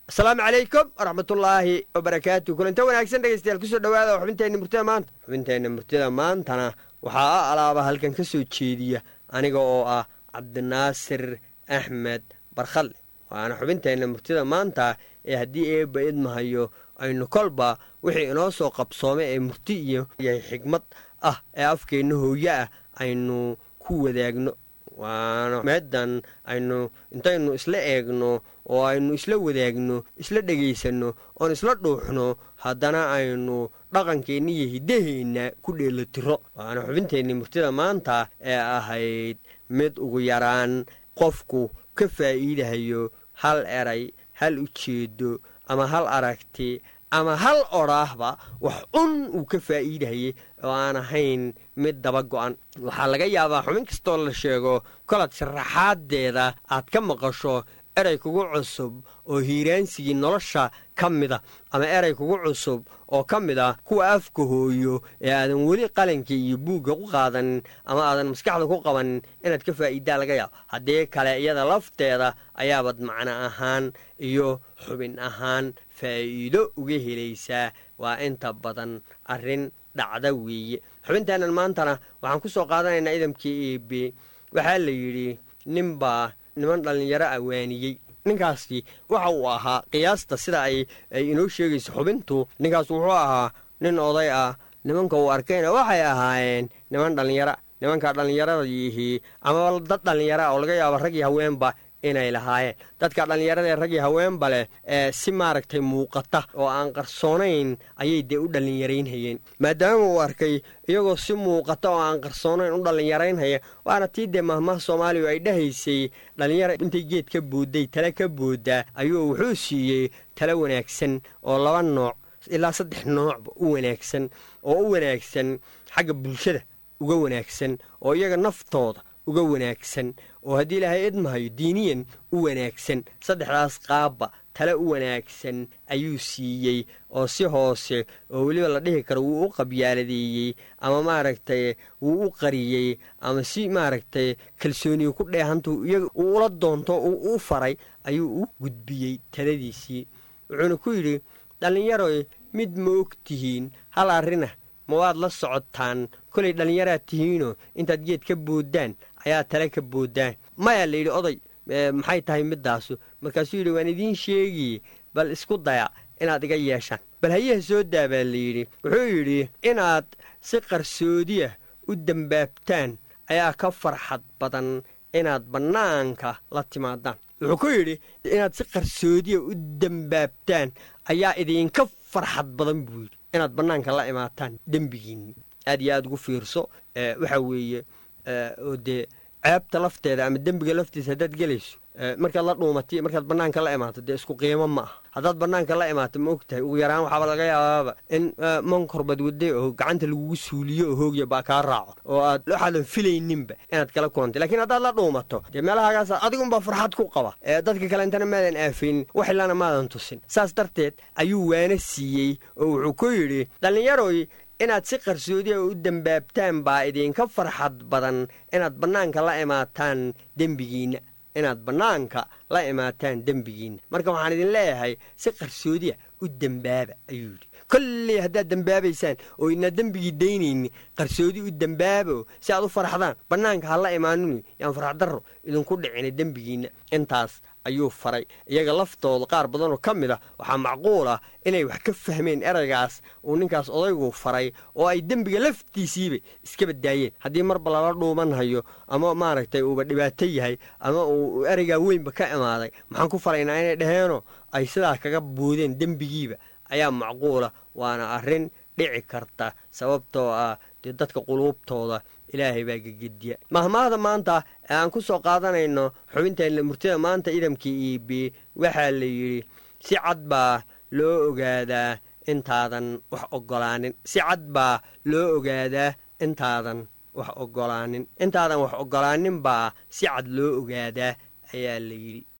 asalaamu calaykum waraxmatullaahi wabarakaatu kulanta wanaagsan dhegeystayaal kusoo dhawaada xubinteenna murtida maanta xubinteenna murtida maantana waxaa a alaaba halkan ka soo jeediya aniga oo ah cabdinaasir axmed barkhalle waana xubinteenna murtida maanta ee haddii eebba idmahayo aynu kolba wixii inoo soo qabsoomay ee murti iyo yahay xigmad ah ee afkeenna hooye ah aynu ku wadaagno waana meedan aynu intaynu isla eegno oo aynu isla wadaagno isla dhegaysanno oon isla dhuuxno haddana aynu dhaqankeenna iyo hiddaheenna ku dheelotiro waana xubinteenni murtida maanta ee ahayd mid ugu yaraan qofku ka faa'iidahayo hal eray hal ujeedo ama hal aragti ama hal odhaahba wax un uu ka faa'iidahayay oo aan ahayn mid daba go'an waxaa laga yaabaa xubin kastoo la sheego kolaad sharaxaadeeda aad ka maqasho erey kugu cusub oo hiiraansigii nolosha ka mida ama erey kugu cusub oo ka mid ah kuwa afka hooyo ee aadan weli qalanka iyo buugga ku qaadanin ama aadan maskaxda ku qabanin inaad ka faa'iidaa laga yaabo haddii kale iyada lafteeda ayaabad macno ahaan iyo xubin ahaan faa'iido uga helaysaa waa inta badan arrin dhacda weeye xubinteennan maantana waxaan ku soo qaadanaynaa idamkii eebe waxaa la yidhi ninbaa niman dhallinyaro ah waaniyey ninkaasi waxa uu ahaa qiyaasta sida ay ay inoo sheegayso xubintu ninkaas wuxuu ahaa nin oday ah nimanka uu arkayna waxay ahaayeen niman dhallinyara nimanka dhallinyaradaihi ama dad dhallinyara oo laga yaabo rag iyo haweenba inay lahaayeen dadka dhallinyarada ee rag iyo haweenba leh ee si maaragtay muuqata oo aan qarsoonayn ayay dee u dhallinyaraynhayeen maadaama uu arkay iyagoo si muuqata oo aan qarsoonayn u dhallinyaraynhaya waana tii dee mahmaha soomaaliya ay dhahaysay dhallinyara intay geed ka boodday tale ka booddaa ayuu wuxuu siiyey tale wanaagsan oo laba nooc ilaa saddex noocba u wanaagsan oo u wanaagsan xagga bulshada uga wanaagsan oo iyaga naftooda uga wanaagsan oo haddii ilaahay idmahayo diiniyan u wanaagsan saddexdaas qaabba tale u wanaagsan ayuu siiyey oo si hoose oo weliba la dhihi karo wuu u qabyaaladeeyey ama maaragtay wuu u qariyey ama si maaragtay kalsooniga ku dheehantu iyaga uu ula doonto uu u faray ayuu u gudbiyey taladiisii wuxuuna ku yidhi dhallinyaroy mid ma og tihiin hal arrinah ma waad la socotaan kolay dhallinyaraad tihiinoo intaad geed ka booddaan ayaa tale ka booddaan mayaa la yidhi oday maxay tahay middaasu markaasuu yidhi waan idiin sheegiye bal isku daya inaad iga yeeshaan bal hayaha soo daa baa la yidhi wuxuu yidhi inaad si qarsoodiya u dembaabtaan ayaa ka farxad badan inaad bannaanka la timaadaan wuxuu ku yidhi inaad si qarsoodiya u dembaabtaan ayaa idinka farxad badan buu yidhi inaad bannaanka la imaataan dembigiinni aad iyo aad ugu fiirso waxa weeye oo dee ceebta lafteeda ama dembiga laftiisa haddaad gelayso markaad la dhuumatay markaad bannaanka la imaato dee isku qiimo ma aha haddaad bannaanka la imaato ma og tahay ugu yaraan waxaaba laga yaabaaba in mankorbad wadday oo gacanta lagugu suuliyo oo hoogya baa kaa raaco oo aad waxaadan filayninba inaad kala kulantay lakiin haddaad la dhuumato dee meelahagaas adigunbaa farxad ku qaba dadka kale intana maadan aafaynin wax ilana maadan tusin saas darteed ayuu waana siiyey oo wuxuu ku yidhi dhallinyaroy inaad si qarsoodiya u dembaabtaan baa idinka farxad badan inaad bannaanka la imaataan dembigiinna inaad bannaanka la imaataan dembigiinna marka waxaan idin leeyahay si qarsoodiya u dembaaba ayuu yidhi kolley haddaad dembaabaysaan oo idnaa dembigii daynayni qarsoodi u dembaabo si aad u farxdaan bannaanka ha la imaanini yaan farxdarro idinku dhicina dembigiinna intaas ayuu faray iyaga laftooda qaar badanoo ka mid a waxaa macquul ah inay wax ka fahmeen eraygaas uu ninkaas odaygu faray oo ay dembiga laftiisiiba iska baddaayeen haddii marba lala dhuumanhayo ama maaragtay uuba dhibaato yahay ama uu eraygaa weynba ka imaaday maxaan ku faraynaa inay dhaheenoo ay sidaas kaga boodeen dembigiiba ayaa macquula waana arrin dhici karta sababtoo ah dee dadka quluubtooda ilaahay baa gegediya mahmaahda maanta ee aan ku soo qaadanayno xubinteenna murtida maanta idamkii iibi waxaa la yidhi si cad baa loo ogaadaa intaadan wax oggolaanin si cad baa loo ogaadaa intaadan wax oggolaanin intaadan wax oggolaanin baa si cad loo ogaadaa ayaa la yidhi